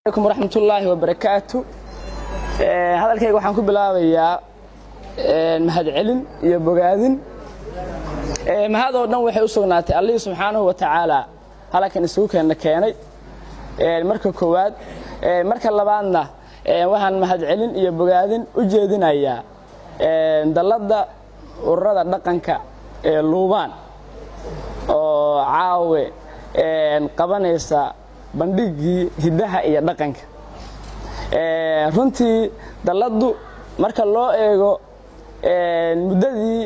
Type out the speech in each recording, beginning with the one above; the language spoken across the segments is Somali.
alaykum waraxmatullaahi wabarakaatu hadalkayga waxaan ku bilaabayaa mahadcelin iyo bogaadin mahadoo dhan waxay u sugnaatay allihii subxaanahu wa tacaala halkan isugu keenna keenay marka koowaad marka labaadna waxaan mahadcelin iyo bogaadin u jeedinayaa dalladda ururada dhaqanka ee luubaan oo caawe qabanaysa bandhigii hiddaha iyo dhaqanka runtii dalladdu marka loo eego muddadii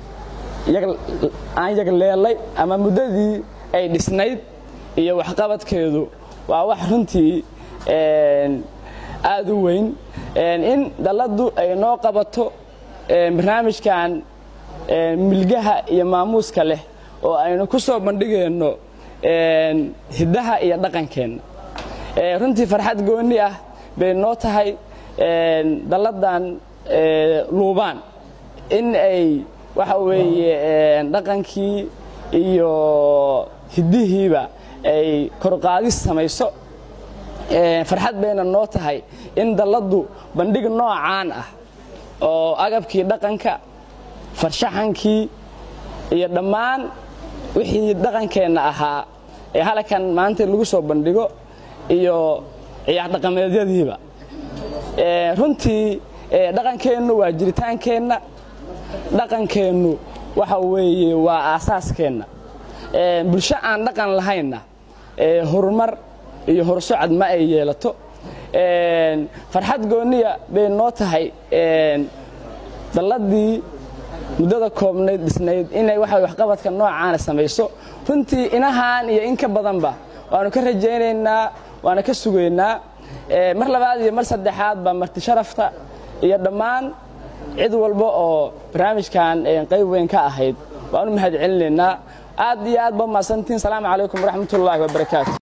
aan yagleelay ama muddadii ay dhisnayd iyo waxqabadkeedu waa wax runtii aad u weyn in dalladdu ay noo qabato barnaamijkan milgaha iyo maamuuska leh oo aynu ku soo bandhigayno hiddaha iyo dhaqankeenna runtii farxad goonni ah bay noo tahay dalladdan luubaan in ay waxa weeye dhaqankii iyo hiddihiiba ay korqaadis samayso farxad bayna noo tahay in dalladdu bandhig noocaan ah oo agabkii dhaqanka farshaxankii iyo dhammaan wixii dhaqankeenna ahaa ee halkan maanta lagu soo bandhigo iyo ciyaar dhaqameedyadiiba runtii dhaqankeennu waa jiritaankeenna dhaqankeennu waxa weeye waa aasaaskeenna bulsho aan dhaqan lahaynna horumar iyo horsocod ma ay yeelato farxad gooniya bay noo tahay dalladii muddada koobnayd dhisnayd inay waxa waxqabadka noocaana samayso runtii inahaan iyo in ka badanba waanu ka rajaynaynaa waana ka sugaynaa mar labaad iyo mar saddexaad baa marti sharafta iyo dhammaan cid walba oo barnaamijkan qayb weyn ka ahayd waanu mahad celinaynaa aad iyo aad ba mahadsantiin salaamu calaykum waraxmatullaahi wabarakaatu